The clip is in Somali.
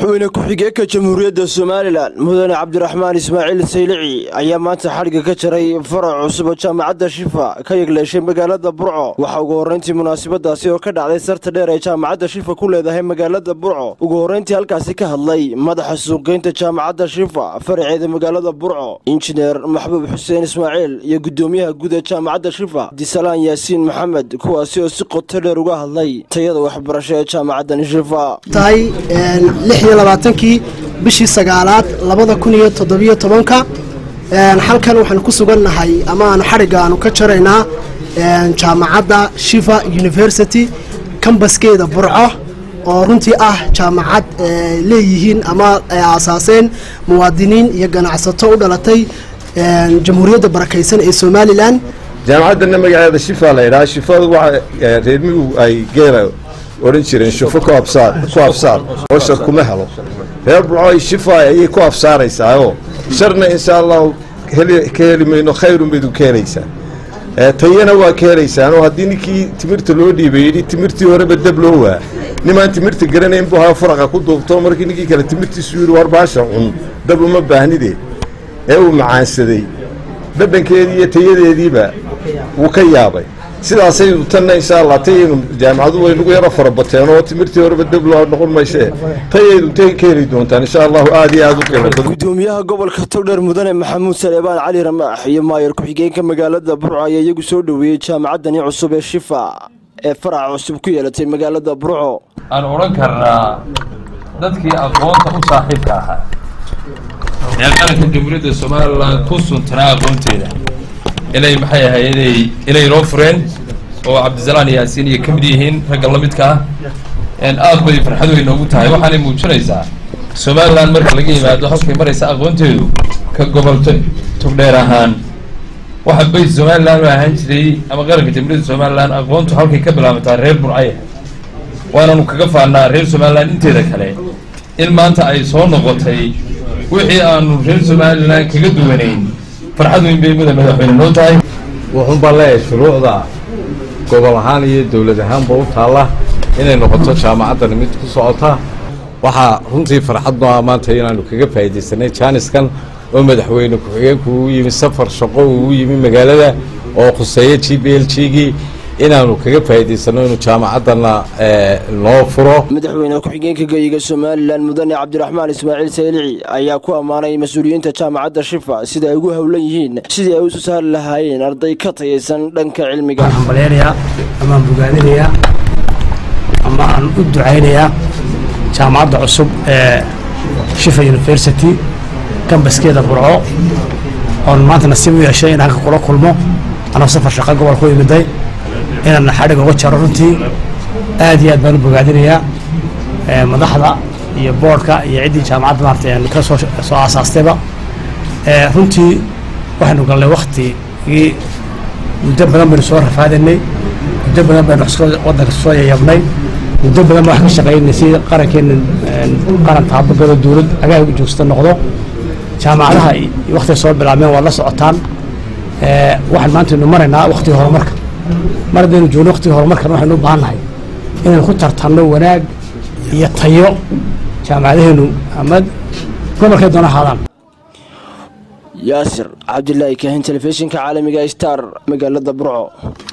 madaxweyne ku-xigeenka jamhuuriyadda somalilan mudane cabdiraxmaan ismaaciil saylici ayaa maanta xadhigga ka jaray farac cusub oo jaamacadda shifa ka yegleeshay magaalada burco waxaa ugu horreyntii munaasabadaasi oo ka dhacday sarta dheer ee jaamacadda shifa ku leedahay magaalada burco ugu horreyntii halkaasi ka hadlay madaxa suuqgeynta jaamacadda shifa faraceeda magaalada burco injineer maxbuub xuseen ismaaciil iyo guddoomiyaha guud ee jaamacadda shifa disalaan yaasiin maxamed kuwaasi oo si qoto dheer uga hadlay tayada waxbarasho ee jaamacaddan shifa tahay lix iyo labaatankii bishii sagaalaad labada kun iyo toddobiyo tobanka halkan waxaanu ku sugannahay ama aanu xadhigga aanu ka jaraynaa jaamacadda shifa university kambaskeeda burco oo runtii ah jaamacad leeyihiin ama ay aasaaseen muwaadiniin iyo ganacsato u dhalatay jamhuuriyadda barakaysan ee somalilan jaamacaddana magaceeda shifa la yidhaha shifadu waxa reermigu ay geela odhan jireen shufo ku absaar ku absaar oo shar kuma helo reer burco shifa ayay ku absaaraysaayoo sharna insha allahu ka heli mayno khayrun bayd ka helaysaa tayana waa ka helaysaanoo haddii ninkii timirta loo dhiibay yidhi timirtii horeba dab loo waa nimaan timirta garanayn buu haa furaqa ku duubto markii ninkii kale timirtiisu yidhi war baasha cun dab uma baahnide ee uu macaansaday dhadhankeedii iyo tayadeediiba wuu ka yaabay sidaasaynu tanna insha allah tayaynu jaamacadu waynagu yaro farabateen oo timirtii horeba dabloo noqon maysee tayaydu tay ka heli doontaan insha allahu aad iyo aad u qiimo badan gudoomiyaha gobolka togdheer mudane maxamuud saleebaan cali ramaax iyo maayar ku-xigeenka magaalada burco ayaa iyagu soo dhoweeyey jaamacaddani cusub ee shifa ee faraca cusub ku yeelatay magaalada burco aan odhan karnaa dadkii aqoonta u saaxiibka ahaa ee qaranka jamhuuriyadda somalilan ku suntanaa aqoonteeda inay maxay ahay inay inay noo fureen oo cabdisalaan yaasiin iyo ka mid yihiin ragga la midka ah aad bay farxad weyn noogu tahay waxaanay muujinaysaa somalilan marka laga yimaado halkay maraysa aqoonteedu ka gobolto togdheer ahaan waxa bays somalilan u ahaan jiray ama qaranka jamhuuriyadda somalilan aqoontu halkay ka bilaabataa reer burcaya waananu kaga faannaa reer somalilan inteeda kale in maanta ay soo noqotay wixii aanu reer somalilan kaga duwanayn farxad weyn bay muda madaxweyne noo tahay wuxuunbaa leeyahay shuruucda gobol ahaan iyo dowlad ahaanba u taalla inay noqoto jaamacaddani mid ku socota waxaa runtii farxad noo ah maanta inaanu kaga faa'iidaysanay jaaniskan oo madaxweyne ku-xigeenku uu yimi safar shaqo uu yimi magaalada oo khuseeya g b l g-gii inaanu kaga faa'iidaysanno inuu jaamacaddana noo furo madaxweyne ku-xigeenka geyiga somalilan mudane cabdiraxmaan ismaaciil saylici ayaa ku ammaanay mas-uuliyiinta jaamacadda shifa sida ay ugu howlan yihiin sidii ay usu saari lahaayeen arday ka tayaysan dhanka cilmiga waxaan baleynayaa amaan bogaadinayaa ama aan u ducaynayaa jaamacadda cusub ee shifa university kambaskeeda burco oon maanta nasiib u yeeshay in halka kula kulmo anoo safar shaqo gobolka u imiday inaan xadhig uga jaro runtii aad iyo aad baan u bogaadinayaa madaxda iyo boordhka iyo ciddii jaamacadda maarata ka soo soo aasaastayba runtii waxaynu galnay waktigii muddo badan baynu soo rafaadanay muddo badan baynu waddanka soo yayabnay muddo badan baan wax ka shaqaynay si qarankeena qaran taabagalo dowlad agaag joogsta noqdo jaamacadaha waktiga soo bilaabmeen waad la socotaan waxaan maanta aynu maraynaa waktiga horumarka mar haddaynu joogno waktiga horumarkan waxaynu u baahan nahay inaynu ku tartanno wanaag iyo tayo jaamacadaheenu ama gobolkay doona ahaadaan yaasir cabdilaahi kaahin telefishinka caalamiga star magaalada burco